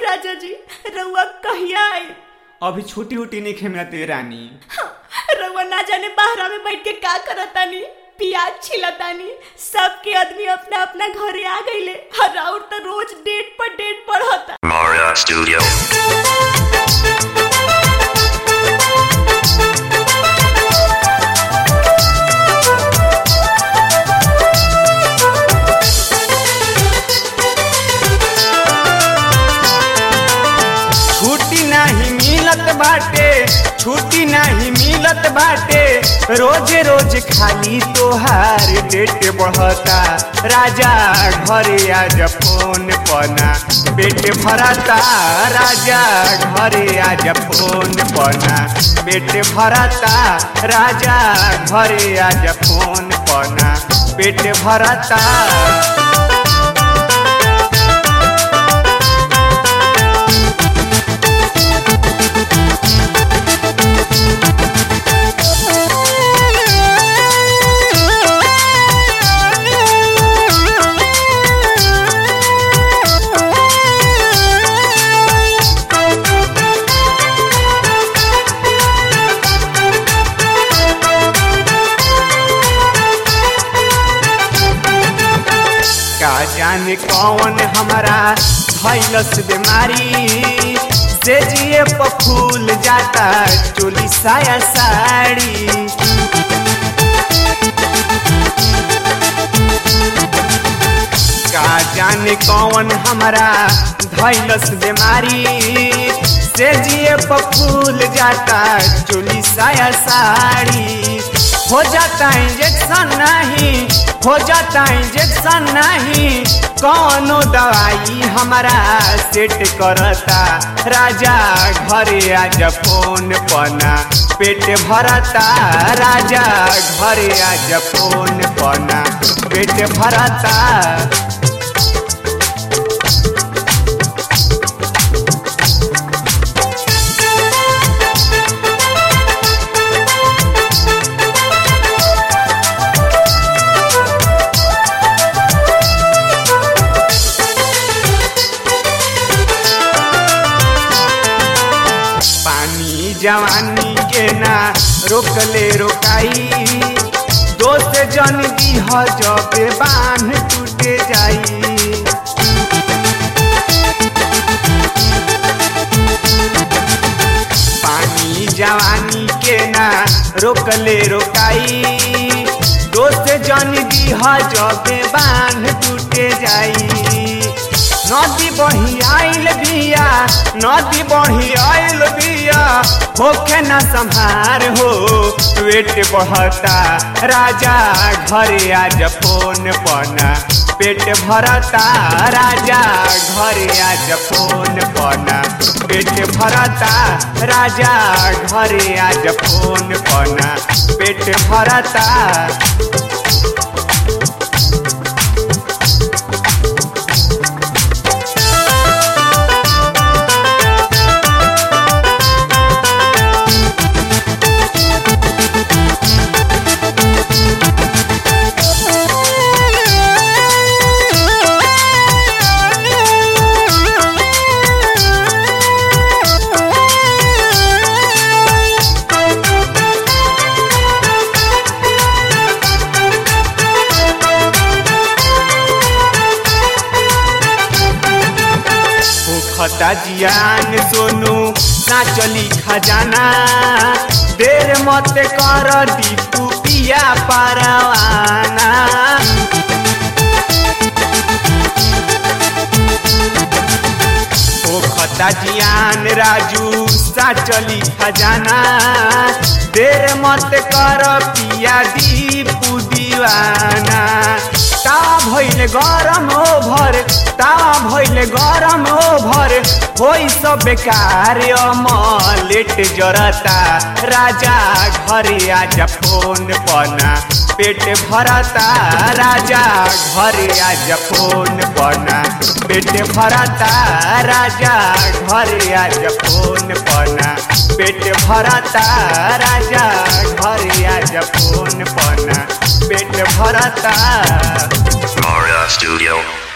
राजा जी रउआ कहिया आई अभी छुट्टी उटी नहीं खेमते रानी रउआ ना जाने बाहरा में बैठ के का करतानी प्याज छिलतानी सबके आदमी अपना अपना घरे आ गईले और और तो रोज डेट पर डेट पढ़ता Mara Studio. छुट्टी नहीं मिलत बाटे छुट्टी नहीं मिलत बाटे रोज रोज खाली तोहार डेट बढ़ता राजा घरे आज फोन पना पेट भरता राजा घरे आज फोन पना पेट भरता राजा घरे आज फोन पना पेट भरता का जाने कौन हमारा धैलस बीमारी से जिए फूल जाता चोली साया साड़ी का जाने कौन हमारा धैलस बीमारी से जिए फूल जाता चोली साया साड़ी हो जाता इंजेक्शन नहीं हो जाता इंजेक्शन नहीं कौनो दवाई हमारा सेट करता राजा घरे आज फोन पना पेट भरता राजा घरे आज फोन पना पेट भरता पानी जवानी के ना रोकले रोकाई दोस्त जन दीह जब बांध टूटे जाई पानी जवानी के ना रोकले रोकाई दोस्त जन दीह जब बांध टूटे जाई नदी बही आइल बिया नदी बही आइल बिया होखे न संहार हो पेट बढ़ता राजा घरे आज फोन पना पेट भरता राजा घरे आज फोन पना पेट भरता राजा घरे आज फोन पना पेट भरता खता जियान सोनू ना चली खजाना देर मत कर दीपू पिया परवाना ओ खता जियान राजू सा चली खजाना देर मत कर पिया दीपू दीवाना तावा भइले गरम ओभर तावा भइले गरम ओभर होई सब बेकार अमलेट जरता राजा घरे आज फोन पना पेट भरता राजा घरे आज फोन पना पेट भरता राजा घरे आज फोन पना पेट भरता राजा घरे आज फोन पना पेट भरता Mara Studio.